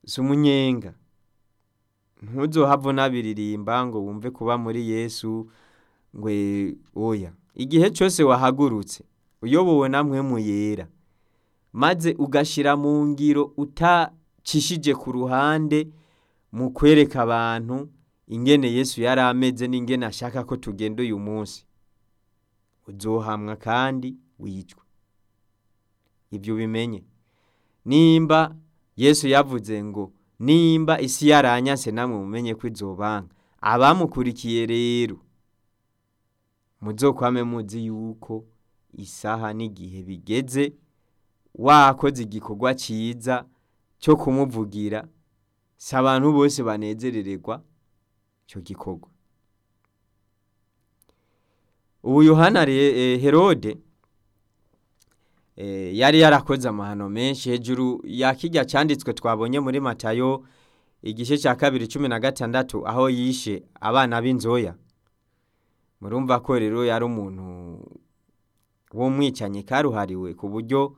si umunyenga ntuzohave unabiririmba ngo wumve kuba muri yesu ngwe oya igihe cyose wahagurutse uyobowe na mpwemu yera maze ugashira mu ngiro utacishije ku ruhande mu kwereka abantu ingene yesu yari ameze n'ingene ashaka ko tugenda uyu munsi uzohamwa kandi wicwe ibyo ubimenye nimba yesu yavuze ngo nimba isi yaranyase namwe mumenye ko izobanga abamukurikiye rero muzokwame muzi yuko isaha n'igihe bigeze wakoze igikorwa cyiza cyo kumuvugira si abantu bose banezerererwa icyo gikorwa ubu yohana herode yari yarakoze amahano menshi hejuru ya kijya cyanditswe twabonye muri matayo igice cya kabiri cumi na gatandatu aho yishe abana b'inzoya murumva ko rero yari umuntu w'umwicanyi karuhariwe ku buryo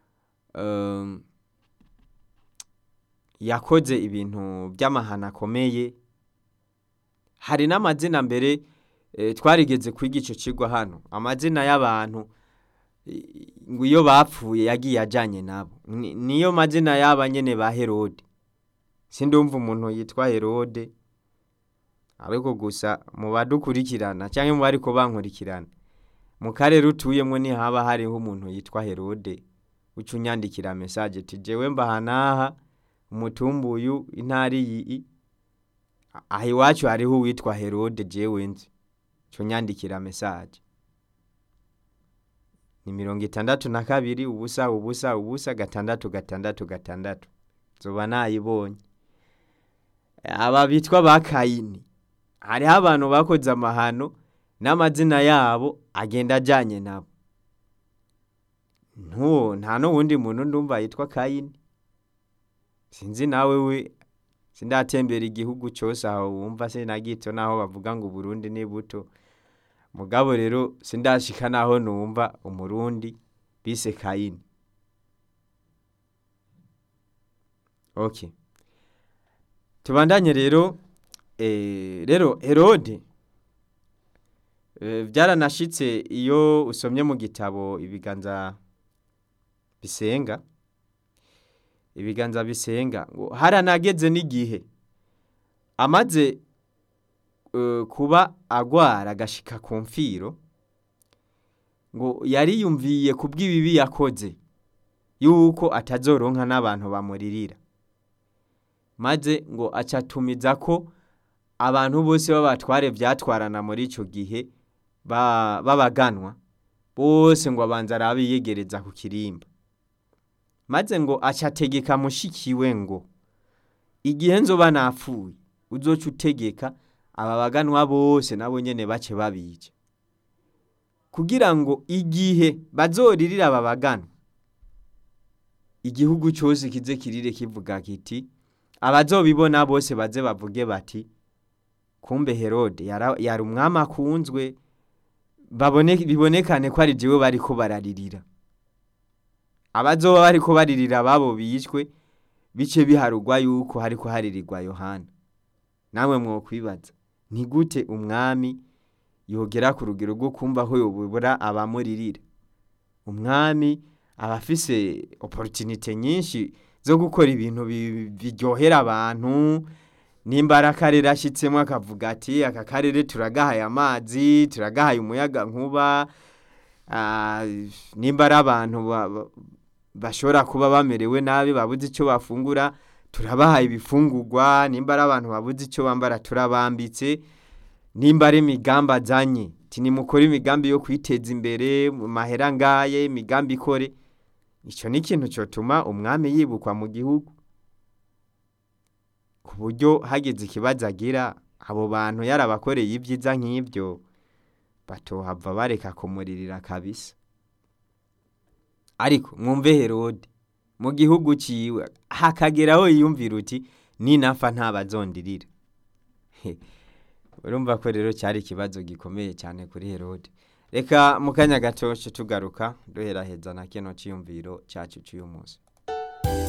yakoze ibintu by'amahano akomeye hari n'amazina mbere twarigeze kwiga icyo kigo hano amazina y'abantu ngo iyo bapfuye yagiye ajyanye nabo niyo mazina y'aba nyine ba herode sindumva umuntu yitwa herode ariko gusa mu badukurikirana cyangwa mu bari ko bankurikirana mu karere utuyemo ntihaba hariho umuntu yitwa herode uca unyandikira mesaje tugewe mbahanaha umutumbuyu intari iyi aha iwacu hariho uwitwa herode jewe nzi cyo nyandikira mesaje ni mirongo itandatu na kabiri ubusa ubusa ubusa gatandatu gatandatu gatandatu zoba nayibonye aba bitwa ba kayini hariho abantu bakoze amahano n'amazina yabo agenda ajyanye nabo nta n'uwundi muntu ndumva yitwa kayini sinzi nawe we sindatembera igihugu cyose aho wumva se na gito naho bavuga ngo uburundi ni buto mugabo rero sindashika naho numva umurundi bise kayini okay tubandanye rero rero herode byaranashitse iyo usomye mu gitabo ibiganza bisenga ibiganza bisenga ngo haranageze n'igihe amaze kuba agwara agashika ku mfiro ngo yariyumviye ku bw'ibibi yakoze yuko atazoronka n'abantu bamuririra maze ngo acatumiza ko abantu bose b'abatware byatwarana muri icyo gihe babaganwa bose ngo abanza arabiyegereza ku kirimba maze ngo acategeka mushikiwe ngo igihe nzoba napfuye uzoca utegeka aba baganwa bose nabo nyene bace babica kugira ngo igihe bazoririra aba baganwa igihugu cyose kize kirire kivuga kiti abazobibona bose baze bavuge bati kumbe herode yari umwami akunzwe bibonekane ko ari jewe bariko bararirira abazoba bariko baririra babo bishwe bice biharugwa yuko hariko haririrwa yohana namwe mwokwibaza ni gute umwami yogera ku rugero rwo kumva ko yobura abamuririra umwami aba afise opportunité nyinshi zo gukora ibintu biryohera abantu nimba ari akarere ashyitsemo akavuga ati aka karere turagahaye amazi turagahaye umuyaga nkuba nimba ari abantu bashobora kuba bamerewe nabi babuze icyo bafungura turabahaye ibifungurwa nimba ari abantu babuze icyo bambara turabambitse nimba ari imigambi azanye nimukore imigambi yo kwiteza imbere mu mahera ngaye imigambi ikore icyo ni ikintu cyatuma umwami yibukwa mu gihugu ku buryo hageze ikibazo agira abo bantu yarabakoreye ibyiza nk'ibyo batohava bareka kumuririra kabisa ariko mwumve herode mu gihugu cyiwe hakageraho yiyumvira uti ninapfa ntabazondirira urumva ko rero cyari ikibazo gikomeye cyane kuri herode reka mu kanya gato tugaruka duheraheza na kino cyiyumviro cyacu cy'uyu munsi